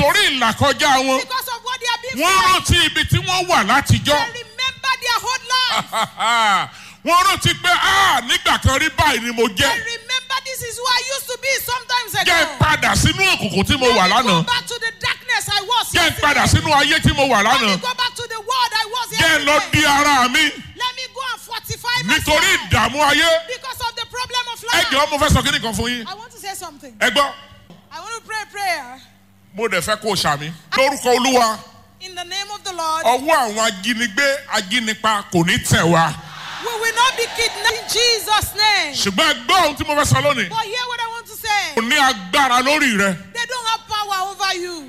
nítorí ìlàkọjá wọn because of what they have been wọ́n through. rántí ibi tí wọ́n wà látijọ́ They remember their whole life. wọ́n rántí pé "Ah, nígbà kan rí báyìí ni mo They jẹ́ remember this is who I used to be sometimes jẹ́ ago. n padà sínú òkùnkùn tí mo Let wà me go lánàá back to the darkness I was jẹ́ n yesterday. padà sínú ayé tí mo wà Let me lánàá go back to the world I was jẹ́ n lọ yesterday. di ara mi Let me go and fortify nítorí myself. ìdààmú ayé Because of the problem of ẹ life. jọ̀ọ́ mo fẹ́ sọ kíní kan fún yín I want to say something. ẹ gbọ́ I want to pray a prayer. mo dẹ̀ fẹ́ kó o ṣàmì lórúkọ olúwa In the name of the Lord. ọwọ́ àwọn ajínigbé ajínipa kò ní tẹ̀ wá We will not be kidnapped in Jesus' name. ṣùgbọ́n ẹ gbọ́ ohun tí mo fẹ́ sọ lónìí But hear what I want to kò say. ní agbára lórí rẹ They don't have power over you.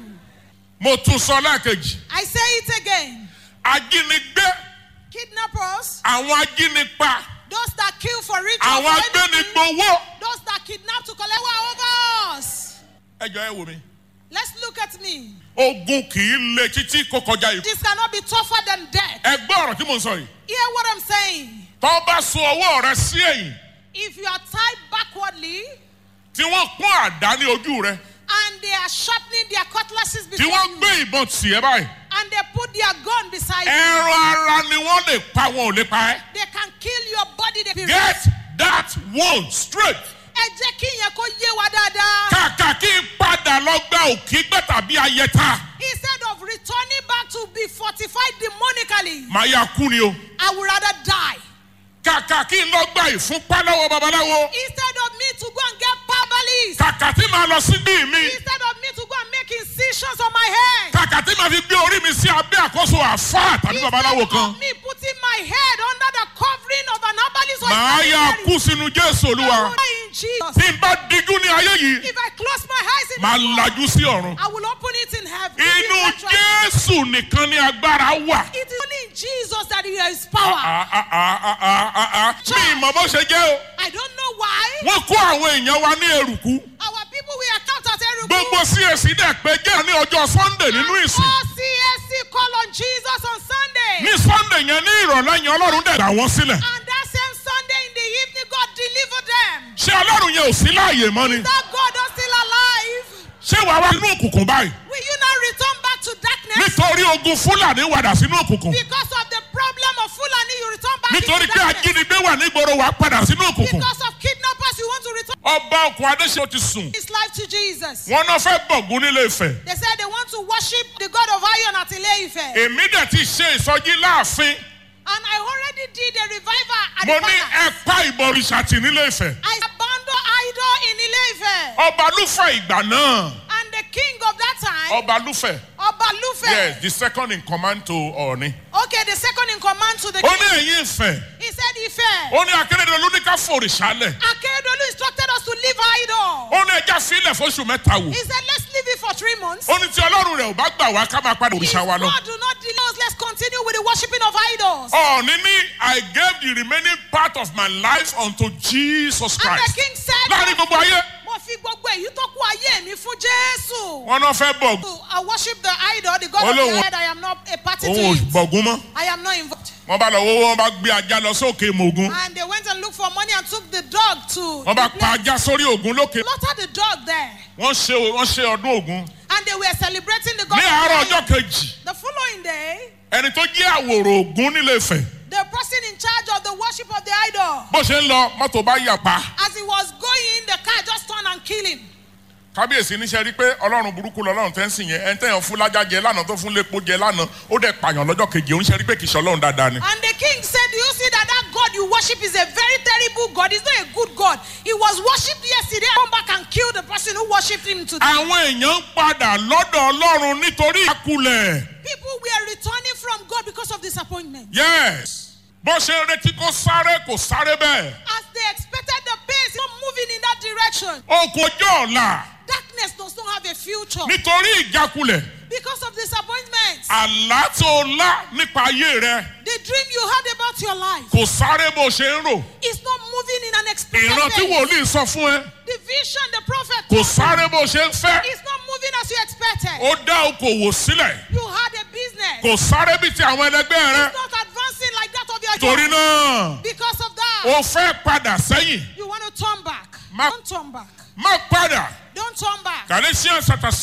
mo tún sọ lẹ́ẹ̀kejì I say it again. ajínigbé Kidnappers, àwọn ajínipa those that kill for rich, or àwọn for anything, agbénigbowó. those that kidnap to collect power over us. ẹ jọ ẹ wò mí. Let's look at me. ogun kì í le títí kó kọjá ikú. This cannot be tougher than death. ẹ gbọ́ ọ̀rọ̀ tí mo ń sọ yìí. Hear what I'm saying. tọ́ bá so ọwọ́ rẹ sí ẹ̀yìn If you are tied backwardly tí wọ́n pọ́n àdá ní ojú rẹ and they are sharpening their cutlasses tí before wọ́n you gbé ìbọn tì ẹ́ báyìí. and they put their gun beside you, ẹran ara ni wọ́n lè pa wọn ò lè pa ẹ́. they can kill your body. They can get that one straight. ẹ jẹ́ kí ìyẹn kó yé wa dáadáa. kàkà kí n padà lọ gba òkígbẹ́ tàbí ayẹta. Instead of returning back to be fortified demonically, màá yà kú ni o. I would rather die. kàkà kí n lọ gba ìfúnpá lọ́wọ́ babaláwo. Instead of me to go and get palpalis, kàkà tí màá lọ sí bí mi. instead of me to go and make incisions on my head, kàkà tí màá fi gbé orí mi sí abẹ́ àkóso àfáà tàbí babaláwo instead kan. of me putting my head under the covering of an herbalist or a màá yà missionary, kú sínú jésù I olúwa. will die in Jesus. tí n bá dijú ní ayé yìí If I close my eyes in màá this world, lajú sí ọ̀run. I will open it in heaven. inú Eventually, jésù nìkan ni agbára wà. It is only in Jesus that there is power. Ah, ah, ah, ah, ah, ah, ah. mi ìmọ̀ bó ṣe jẹ́ o. I don't know why wọ́n kó àwọn èèyàn wa ní eruku. our people we are count as Eruku. gbogbo CAC dẹ̀ pé jẹ́ ní ọjọ́ sunday nínú ìsìn. All CSC call on Jesus on Sunday. ní sunday yẹn ní ìrọ̀lẹ́ yẹn ọlọ́run dẹ̀ dà wọ́n sílẹ̀. And that same Sunday in the evening, God delivered them. ṣé ọlọ́run yẹn ò sí láàyè mọ́ ni. That God is still alive. ṣé wàá wá nínú òkùnkùn báyìí. Will you not return back to darkness? nítorí ogun fúlàní wàdà sínú òkùnkùn. Because of the problem of Fulani, you return back nítorí into pé darkness. ajínigbé wà nígboro wàá padà sínú òkùnkùn. Because of kidnappers, you want to return ọba ọkùn adéṣe ti sùn. his life to Jesus. wọn náà fẹ́ bọ̀gún nílé ìfẹ́. They said they want to worship the God of iron at Ile-Ife. èmi dẹ̀ ti ṣe ìsọjí láàfin. And I already did a revival at mo the ní palace. ẹ pa ìbọ̀rìṣà tì nílé ìfẹ́. I abandoned idol in Ile-Ife. ọba lúfẹ̀ ìgbà náà. And the king of that time, ọba lúfẹ̀. Obalufe. yes the second in command to ọ̀ọ̀ni. Okay, the second in command to the ó ní king. ẹ̀yìn ìfẹ́. He said, Ife. ó ní akérèdọ́lù ní ká fòrìṣà lẹ̀. Akeredolu instructed us to leave idol. ó ní ẹja sílẹ̀ fóṣù mẹ́ta wò. He said, let's leave it for three months. ó ní tí ọlọ́run rẹ̀ ò bá gbà wá ká máa padà If òrìṣà wa lọ. God do not delay us, let's continue with the worshiping of idols. ọ̀ọ̀ni ní I gave the remaining part of my life unto Jesus And the Christ. king said, láàrin gbogbo ayé Mo fi gbogbo èyí tó kú ayé mi fún Jésù. wọn náà fẹ́ bọ̀ I worship the idol, the God of Olóhùn- the head. I am not a party to òun ò it. bọ̀gún mọ́. I am not involved. wọ́n bá lọ wọ́wọ́ wọ́n bá gbé ajá lọ sókè mògún. And they went and looked for money and took the dog to wọ́n bá the pa place. ajá sórí ògún lókè. slaughtered the dog there. wọ́n ṣe wọ́n ṣe ọdún ògún. And they were celebrating the God ní of àárọ̀ the ọjọ́ head. kejì The following day, ẹni tó jẹ́ àwòrò ògún nílé Ifẹ̀ the person in charge of the worship of the idol, bó ṣe ń lọ mọ́tò bá yà pa. as he was going, the car just turned and killed him. kábíyèsí níṣẹ́ rí pé ọlọ́run burúkú lọ́lọ́run tẹ́ ń sìn yẹn ẹni tẹ́yàn fún lájà jẹ lánàá tó fún lépo jẹ lánàá ó dẹ̀ pààyàn lọ́jọ́ kejì òun ṣe rí pé kìí ṣe ọlọ́run dáadáa ni. And the king said, Do you see that that God you worship is a very terrible God? He's not a good God. He was worshipped yesterday, come back and kill the person who worshipped him today. àwọn èèyàn ń padà lọ́dọ̀ ọlọ́run nítorí àkulẹ̀. People were returning from God because of disappointment. yes bó ṣe ń retí kó sáré kò sáré bẹ́ẹ̀. As they expected the pace, not moving in that direction. okun ọjọ́ ọ̀la Darkness does not have a future nítorí ìjákulẹ̀ because of disappointment. àlá tó lá nípa ayé rẹ The dream you had about your life kò sáré bó ṣe ń rò. is not moving in an expected ìran tí pace. wòlíì sọ fún ẹ The vision the prophet kò told sáré you bó ṣe ń fẹ́. is not moving as you expected. ó dá okòwò sílẹ̀ You had a business. kò sáré bí ti àwọn ẹlẹgbẹ́ rẹ. It's not advancing like that of your torí job. náà Because of that, ó fẹ́ padà sẹ́yìn you want to turn back. Ma- Don't turn back. má padà Don't turn back. Galatians chapter